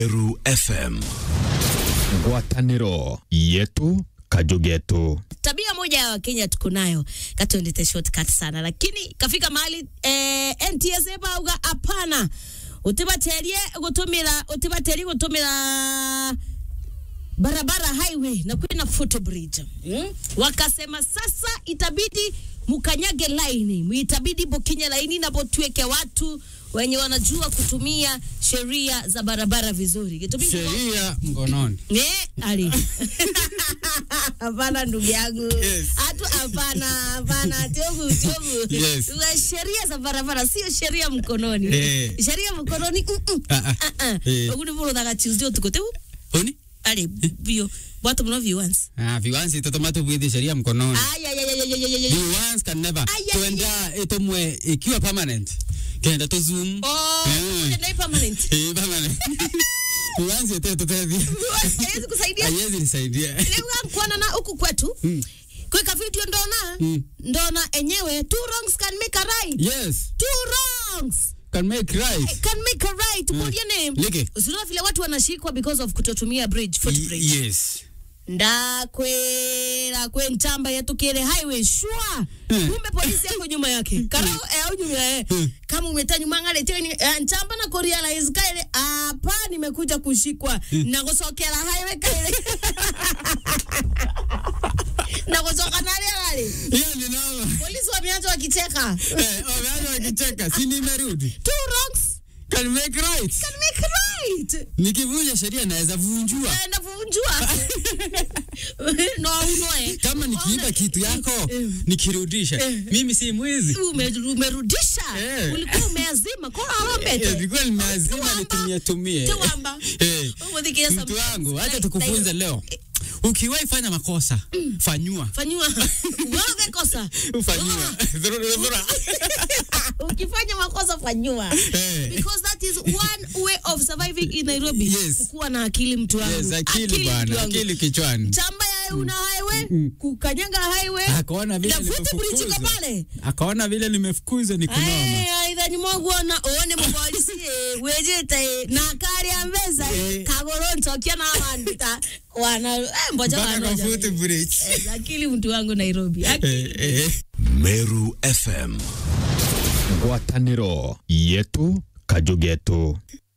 Meru FM. ngwatanĩro yetu kajugetu tabia moja ya wakenya tuko nayo katuendete shortcut sana lakini kafika mahali eh, ntsa bauga hapana utibaterie gutumira utibaterie gutumira barabara highway na kwina footbridge mm? wakasema sasa itabidi mukanyage laini itabidi bokinye laini na botueke watu wenye wanajua kutumia sheria za barabara vizuri Kitu mingi- sheria mkononi. Ne, ali. Hapana ndugu yangu. Yes. Hatu hapana, hapana, tiobu, tiobu. Yes. Wa Sheria za barabara sio sheria mkononi. Eh. Sheria mkononi. mm, mm. Ah, ah. Ah, ah. Eh. Oguni bolo daga Tuesday tukote. Oni? Ali, bio. Watu mno viewers. Ah, viwanzi totoma tubwithi sheria mkononi. Ay ay ay ay ay ay, ay. ay. Viwanzi can never. Ay, ay, Tuenda itomwe ikiwa permanent. Kenda to zoom. Oh, Eh. ndio permanent. Eh, permanent. Viwanzi ete totethi. Viewers haiwezi kusaidia. Haiwezi nisaidia. Leo kuona na huku kwetu. Mm. Kweka video ndona. Mm. Ndona enyewe two wrongs can make a right. Yes. Two wrongs. Can make right. can make a right. Mm. Put your name. Leke. Usiona vile watu wanashikwa because of kutotumia bridge, footbridge. Y- Yes. ndakwera kwe ntamba yatukire highway shwa Mm. kumbe polisi yako nyuma yake karao eh, au nyuma eh. Mm. kama umeta nyuma ngale teni eh, ntamba na kurealize kaile hapa nimekuja kushikwa na kusokera highway kaile na kusoka nale nale Hiyo ni noma. polisi wameanza wakicheka Eh, wameanza wakicheka. Si nimerudi. two wrongs Can make right. can make right Nikivunja sheria naweza vunjua. naenda kuvunjua no unoe Kama nikiiba kitu yako nikirudisha, mimi si mwizi. Ume- umerudisha Eh. ulikuwa umeazima kora Eh, arambete Nilikuwa nimeazima Tuwamba. nitumie tumie. Tuwamba. Eh, Umudhikia some- Mtu wangu, acha like- tukufunze like- leo. Ukiwahi fanya makosa, fanyua. fanyiwa wewe umekosa Fanyua. Dhurura, dhurura. ukifanya makosa fanyiwa Eh. because that is one way of surviving in Nairobi Yes. kuwa na akili mtu wangu Yes, akili mtu bwana, wangu. akili kichwani. chamba ya una highway kukanyaga highway Akaona vile na footbridge iko nimefukuzwa. pale Akaona vile nimefukuzwa ni kunoma. aithani mwogwona uone mupolisi eh, wejete na kari ya mbeza Eh. kagoro ntokia na wandita wana eh, mboja Mpaka kwa wanoja footbridge. Eh, akili mtu wangu Nairobi Eh, eh. Meru FM. ngwatanĩro yetu kajugetu